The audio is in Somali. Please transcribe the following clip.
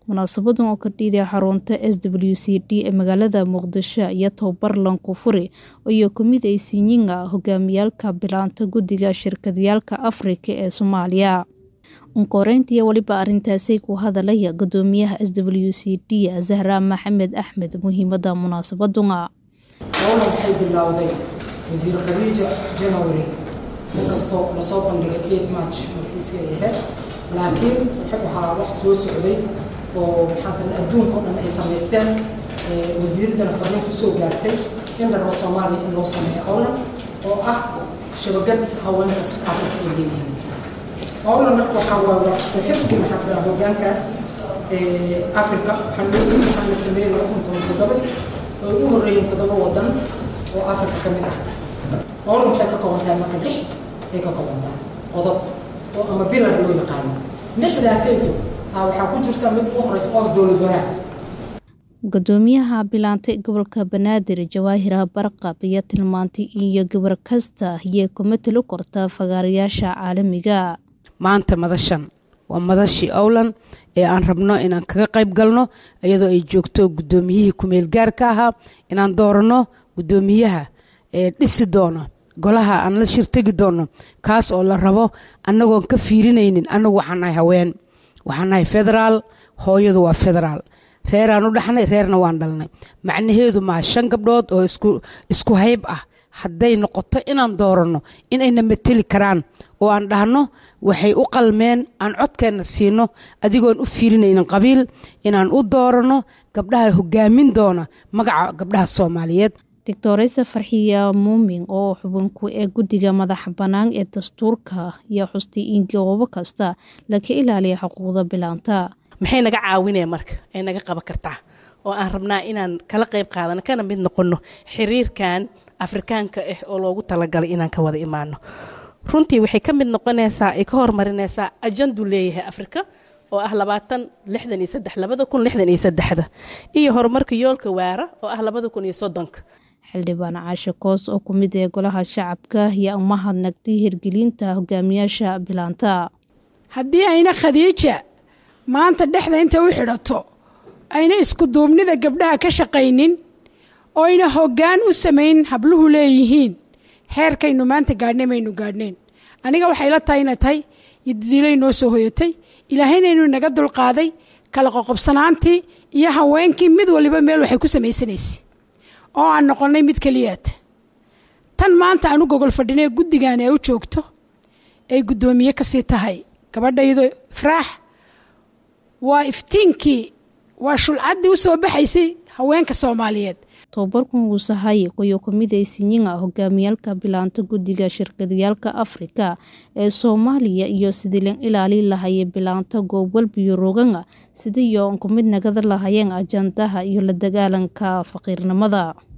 munaasabadan oo ka dhiiday xarunta s w c d ee magaalada muqdisho iyo tababar lankufuri iyo kamid ay sinyiga hogaamiyaalka bilaanta guddiga shirkadayaalka afrika ee soomaaliya unkoreyntiiyo weliba arintaasay ku hadalaya gudoomiyaha s w c d zahra maxamed axmed muhiimada munaasabaduna howlan waxay bilowday wasiir khadiija janawari inkastoo lasoo bandhigay eight march markiisi ay ahayd laakiin wuxuu ahaa wax soo socday oo maxaa tira adduunka o dhan ay samaysteen wasiiraddana fariin kusoo gaartay in dharba soomaaliya in loo sameeyo howlan oo ah shabagad haweenka afrika ay leeyihiin howlan marka waxaa waa waa isku xirki maxaa tira hoggaankaas afrika waxaa loo waxaa la sameeyey laba kun toban toddobadii oo ugu horreeyeen toddoba wadan oo afrika ka mid ah howlan waxay ka kooban tahay marka lix ay ka kooban tahay qodob oo ama bilar loo yaqaano lixdaasayto waxaa ku jirta mid ugu horeysa oo dowlad wanaag gudoomiyaha bilaantay gobolka banaadir jawaahira barqab iyo tilmaantay iyo gabar kasta iyo kuma talo korta fagaarayaasha caalamiga maanta madashan waa madashii owlan ee aan rabno inaan kaga qayb galno iyadoo ay joogto gudoomiyihii kumeel gaarka ahaa inaan dooranno gudoomiyaha ee dhisi doono golaha aan la shirtegi doono kaas oo la rabo annagoon ka fiirinaynin annagu waxaan nahay haween waxaan nahay federaal hooyadu waa federaal reeraan u dhaxnay reerna waan dhalnay macnaheedu maa shan gabdhood oo isku hayb ah hadday noqoto inaan dooranno inayna mateli karaan oo aan dhahno waxay u qalmeen aan codkeenna siino adigoon u fiirinaynin qabiil inaan u dooranno gabdhaha hogaamin doona magaca gabdhaha soomaaliyeed doctoresa farxiya muumin oo xubinku ee guddiga madaxa bannaan ee dastuurka iyo xustay in goobo kasta laga ilaaliya xuquuqda bilaanta maxay naga caawinaya marka ay naga qaban kartaa oo aan rabnaa inaan kala qayb qaadano kana mid noqonno xiriirkan afrikaanka ah oo loogu talagalay inaan ka wada imaano runtii waxay ka mid noqonaysaa ay ka hormarinaysaa ajandu leeyahay afrika oo ah labaatan lixdan iyo saddex labada kun lixdan iyo saddexda iyo horumarka yoolka waara oo ah labada kun iyo soddonka xildhibaan caashe koos oo ku mid ee golaha shacabka iyo umahadnagtay hirgelinta hogaamiyaasha bilaanta haddii ayna khadiija maanta dhexda inta u xidhato ayna isku duubnida gabdhaha ka shaqaynin oo ayna hoggaan u samayn habluhu leeyihiin heerkaynu maanta gaadhnay maynu gaadhneen aniga waxay la tahay ina tahay iyo dadiilay noo soo hoyatay ilaahaynaynu naga dulqaaday kala qoqobsanaantii iyo haweenkii mid waliba meel waxay ku samaysanaysay oo aan noqonnay mid keliyaata tan maanta aan u gogol fadhinay guddigan ee u joogto ay guddoomiye kasii tahay gabadhaydo ifraax waa iftiinkii waa shulcaddii u soo baxaysay haweenka soomaaliyeed tobabarkan wuu sahay qoyo kamid ay sinyiga hogaamiyaalka bilaanta guddiga shirkadayaalka afrika ee soomaaliya iyo sidii lan ilaali lahayay bilaanta goobwalbiyo roganga sidiiyo kumid nagada lahayeen ajandaha iyo la dagaalanka faqiirnimada